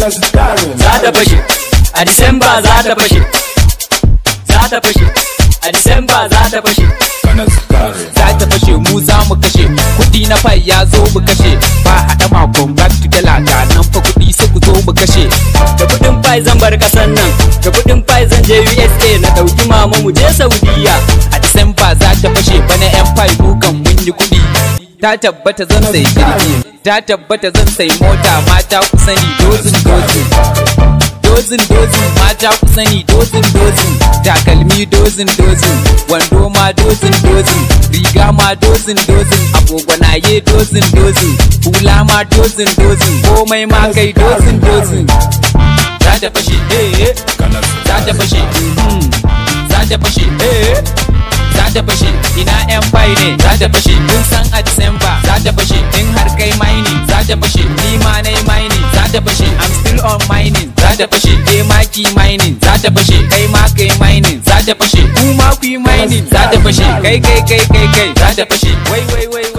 kanas darin za ta fashe a disamba za ta fashe za ta fashe a disamba za ta fashe kanas darin za ta fashe mu za mu kashe kudi na fai ya zo mu kashe ba haɗa makon back to dala ga nan fa kudi sai ku zo mu kashe da kudin fai zan bar kasan nan da kudin fai zan je USA na dauki mama mu je Saudiya a disamba za ta fashe bana yan fai dukan mun yi kudi ta tabbata zan sai jirgi ta tabbata zan sai mota mata ku sani dozin dozin dozin dozin mata ku sani dozin dozin takalmi dozin dozin wando ma dozin dozin riga ma dozin dozin agogwanaye dozin dozin hula ma dozin dozin komai ma kai dozin dozin za ta fashe eh eh kanas za ta fashe mm, za ta fashe eh za ta fashe ina yan bai ne za ta fashe kun san a disamba za ta fashe in har kai mining za ta fashe ni ma nai mining za ta fashe i'm still on mining za ta fashe ke ma ki mining za ta fashe kai ma kai mining za ta fashe ku ma ku yi mining za ta fashe kai kai kai kai kai za ta fashe wai wai wai